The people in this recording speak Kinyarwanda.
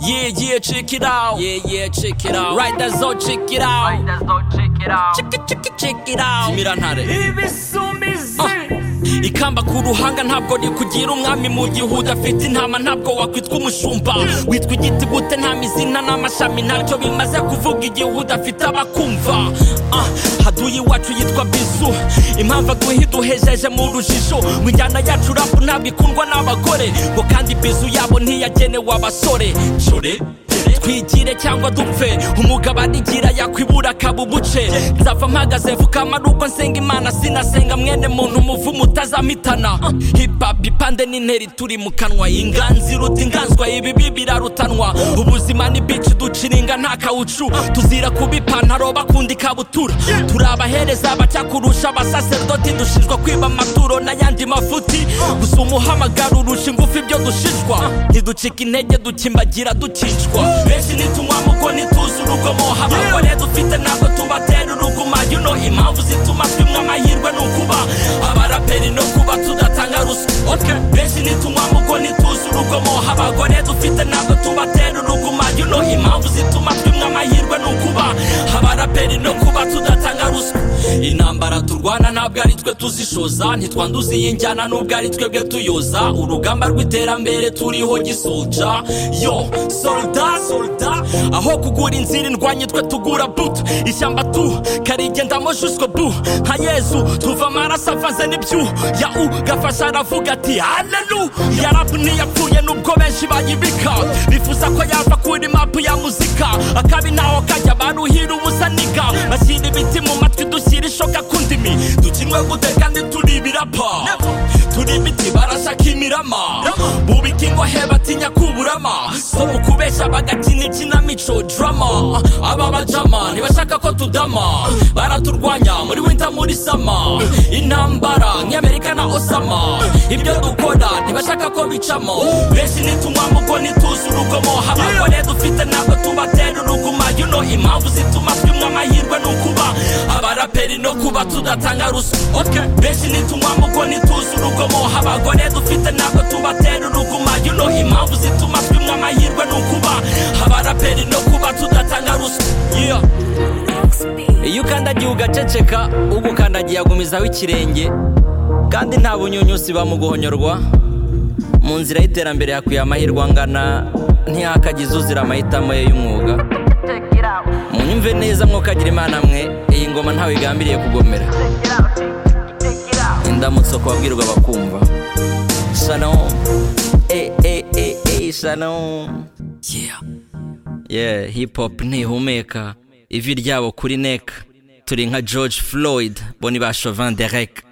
Yeah, yeah, check it out. Yeah, yeah, check it out. Right, that's all, check it out. That's all check it out. Check it, check it, check it out. Imirantare. ikamba ku ruhanga ntabwo rikugira umwami mu gihe udafite intama ntabwo wakwitwa umushumba witwa igiti gute nta mizina n'amashami ntacyo bimaze kuvuga igihe udafite abakumva Ah, haduyi iwacu yitwa bizu impamvu aguhe duhejeje mu rujijo ngo injyana yacu rapu ntabwo ikundwa n'abagore ngo kandi bizu yabo ntiyagenewe abasore Shore twigire cyangwa dupfe umugabane igira yakwibura akaba ubuce nzava mpagaze mvuga amaruko nsenga imana sinasenga mwene muntu umuvumo utazamitana hipapu ipande n'interi turi mu kanwa inganzi iruta inganzwa ibibi birarutanwa ubuzima ni bici duciringa nta kawucu tuzira kuba ipantaro bakunda ikabutura turi abahereza abaca kurusha abasaserdoti dushinjwa kwiba amaturo n'ayandi mafuti gusa umuhamagaro urusha ingufu ibyo dushishwa ntiducika intege dukimbagira dukicwa benshi nitunywa muko ntituzi urugomo haba abagore dufite ntabwo tubatera uruguma you know impamvu zituma twimwe amahirwe ni ukuba abaraperi no kuba tudatanga ruswa okay. benshi nitunywa muko ntituzi urugomo haba abagore dufite ntabwo tubatera uruguma you know impamvu zituma twimwe amahirwe ni ukuba abaraperi no kuba tudatanga ruswa intambara turwana ntabwo ari twe tuzishoza ntitwanduza iyi njyana nubwo ari twebwe tuyoza urugamba rw'iterambere turiho gisolja yo solda solda aho kugura inzira indwanye twe tugura buto ishyamba tu karigendamo jusco bu nka yezu tuva amaraso avanze n'ibyu ya u gafasha aravuga ati halelu yarabu ntiyapfuye nubwo benshi bayibika bifuza ko yava kuri mapu ya muzika akabi ntaho kajya baruhira ubusa niga bashyira ibiti mu matwi dushyira ishoka ku ndimi dukinwe gute kandi turi ibirapa turi imiti barashaka imirama bubika ingohe batinya kuburama so mu kubeshya bagakina ikinamico drama aba bajama ntibashaka ko tudama baraturwanya muri winter muri sama intambara nk'amerika na osama ibyo dukora ntibashaka ko bicamo benshi nitunywa muko ntituzi urugomo haba abagore dufite ntabwo tubatera uruguma you know impamvu zituma twimwe amahirwe ni ukuba abaraperi no kuba tudatanga ruswa okay. benshi nitunywa muko ntituzi urugomo abagore dufite ntabwo tubatera uruguma you know impamvu zituma twimwe amahirwe ni ukuba abaraperi no kuba tudatanga ruswa yeah. iyo ukandagiye ugaceceka ugukandagiye agumizaho ikirenge kandi nta bunyunyusi bamuguhonyorwa mu nzira y'iterambere hakwiye amahirwe angana ntihakagize uzira amahitamo ye y'umwuga Check it out. munyumve neza mwokagira imana mwe iyi ngoma ntawe igambiriye kugomera Check it out. Check it out. indamutso ku babwirwa bakumva shalom eh eh eh eh shalom yeah yeah hip hop ntihumeka ivi ryabo kuri neck turi nka george floyd bo ni ba chauvin derek